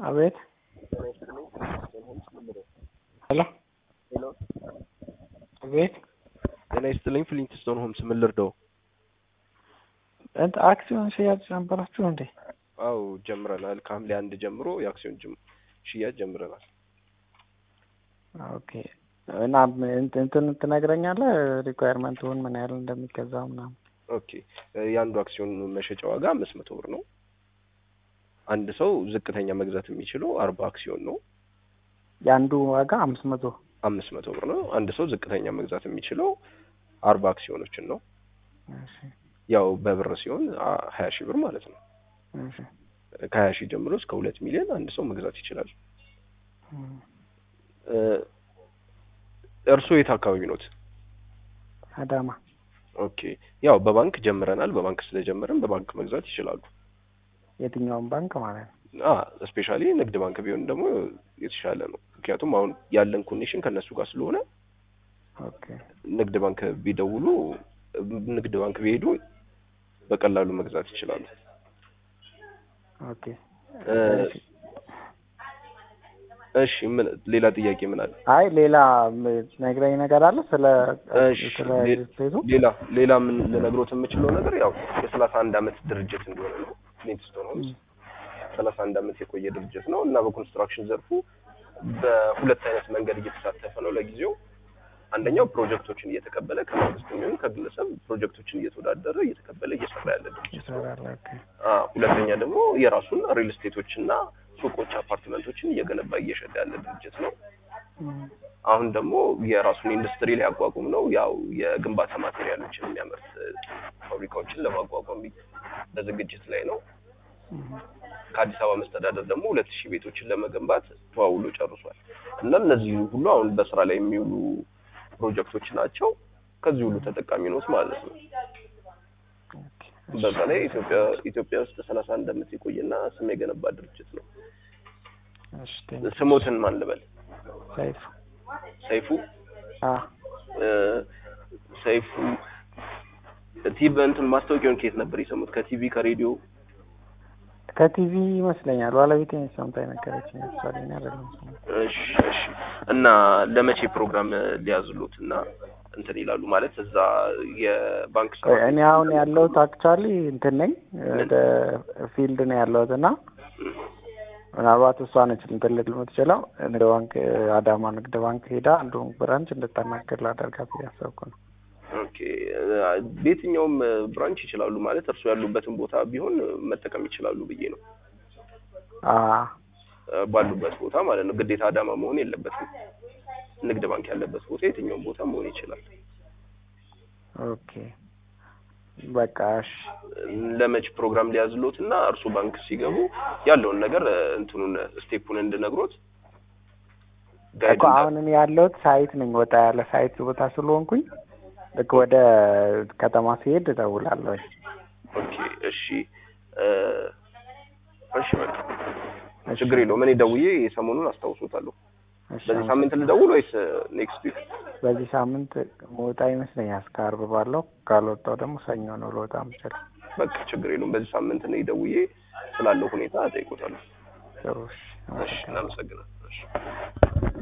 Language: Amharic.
አቤት ሄሎ አቤት ጤና ይስጥልኝ ፍሊንትስቶን ሆምስ ምን ልርዳው? እንትን አክሲዮን ሽያጭ ነበራችሁ እንዴ? አው ጀምረናል። ከሐምሌ አንድ ጀምሮ የአክሲዮን ጅም ሽያጭ ጀምረናል። ኦኬ እና እንትን እንትን ትነግረኛለህ ሪኳየርመንቱን ምን ያህል እንደሚገዛው ምናምን? ኦኬ የአንዱ አክሲዮን መሸጫ ዋጋ አምስት መቶ ብር ነው። አንድ ሰው ዝቅተኛ መግዛት የሚችለው አርባ አክሲዮን ነው። የአንዱ ዋጋ አምስት መቶ አምስት መቶ ብር ነው። አንድ ሰው ዝቅተኛ መግዛት የሚችለው አርባ አክሲዮኖችን ነው። እሺ ያው በብር ሲሆን አ- ሀያ ሺህ ብር ማለት ነው። እሺ ከሀያ ሺህ ጀምሮ እስከ ሁለት ሚሊዮን አንድ ሰው መግዛት ይችላል። እም፣ እ፣ እርስዎ የት አካባቢ ኖት? አዳማ ኦኬ ያው በባንክ ጀምረናል። በባንክ ስለጀመርን በባንክ መግዛት ይችላሉ። የትኛውን ባንክ ማለት ነው? አ ስፔሻሊ ንግድ ባንክ ቢሆን ደግሞ የተሻለ ነው። ምክንያቱም አሁን ያለን ኮኔክሽን ከነሱ ጋር ስለሆነ ኦኬ ንግድ ባንክ ቢደውሉ ንግድ ባንክ ቢሄዱ በቀላሉ መግዛት ይችላሉ። ኦኬ እ፣ እሺ ምን ሌላ ጥያቄ ምን አለ? አይ ሌላ ነግረኝ ነገር አለ ስለ እሺ ስለ ሌ- ስፔሱ ሌላ ሌላ ምን ልነግሮት የምችለው ነገር ያው የሰላሳ አንድ አመት ድርጅት እንደሆነ ነው። ፍሊንትስቶን ሆምስ ሰላሳ አንድ አመት የቆየ ድርጅት ነው እና በኮንስትራክሽን ዘርፉ በሁለት አይነት መንገድ እየተሳተፈ ነው ለጊዜው። አንደኛው ፕሮጀክቶችን እየተቀበለ ከመንግስት የሚሆን ከግለሰብ ፕሮጀክቶችን እየተወዳደረ እየተቀበለ እየሰራ ያለ ድርጅት ነው። ይሰራል። ኦኬ አ ሁለተኛ ደግሞ የራሱን ሪል ስቴቶችና ሱቆች፣ አፓርትመንቶችን እየገነባ እየሸጠ ያለ ድርጅት ነው። እም፣ አሁን ደግሞ የራሱን ኢንዱስትሪ ሊያቋቁም ነው። ያው የግንባታ ማቴሪያሎችን የሚያመርት ፋብሪካዎችን ለማቋቋም በዝግጅት ላይ ነው። እም፣ ከአዲስ አበባ መስተዳደር ደግሞ ሁለት ሺህ ቤቶችን ለመገንባት ተዋውሎ ጨርሷል እና እነዚህ ሁሉ አሁን በስራ ላይ የሚውሉ ፕሮጀክቶች ናቸው። ከዚህ ሁሉ ተጠቃሚ ነው ማለት ነው። ኦኬ በዛ ላይ ኢትዮጵያ ኢትዮጵያ ውስጥ ሰላሳ አንድ አመት የቆየና ስም የገነባ ድርጅት ነው። እሺ ቴንክ ስሞትን ማን ልበል? ሰይፉ ሰይፉ አ እ፣ ሰይፉ ቲቪ እንትን ማስታወቂያውን ከየት ነበር የሰሙት? ከቲቪ ከሬዲዮ? ከቲቪ ይመስለኛል ባለቤቴ ሰምታኝ ነገረችኝ። ምሳሌ አይደለም ሰማሁ። እሺ እሺ። እና ለመቼ ፕሮግራም ሊያዝሉት እና እንትን ይላሉ ማለት እዛ የባንክ ቆይ እኔ አሁን ያለሁት አክቹዋሊ እንትን ነኝ ወደ ፊልድ ነው ያለሁት እና ምናልባት እሷ ነች እንትን ልል የምትችለው ንግድ ባንክ አዳማ ንግድ ባንክ ሄዳ አንዱ ብራንች እንድታናገር ላደርጋት እያሰብኩ ነው። ኦኬ በየትኛውም ብራንች ይችላሉ ማለት እርሱ ያሉበትን ቦታ ቢሆን መጠቀም ይችላሉ ብዬ ነው። አ ባሉበት ቦታ ማለት ነው። ግዴታ አዳማ መሆን የለበትም። ንግድ ባንክ ያለበት ቦታ የትኛውም ቦታ መሆን ይችላል። ኦኬ በቃ እሺ ለመች ፕሮግራም ሊያዝሎት እና እርሱ ባንክ ሲገቡ ያለውን ነገር እንትኑን ስቴፑን እንድነግሮት ጋይድ እኮ አሁን እኔ ያለሁት ሳይት ነኝ ወጣ ያለ ሳይት ቦታ ስለሆንኩኝ ልክ ወደ ከተማ ሲሄድ እደውላለሁ። ኦኬ እሺ እ፣ እሺ በቃ ችግር የለውም። እኔ ደውዬ ሰሞኑን አስታውሶታለሁ። እሺ በዚህ ሳምንት ልደውል ወይስ ኔክስት ዊክ? በዚህ ሳምንት መውጣ ይመስለኛል እስከ ዓርብ ባለው ካልወጣው ደግሞ ሰኞ ነው ልወጣ የምችለው። በቃ ችግር የለውም። በዚህ ሳምንት እኔ ደውዬ ስላለው ሁኔታ እጠይቆታለሁ። ጥሩ እሺ እሺ አመሰግናለሁ። እናመሰግናለን። እሺ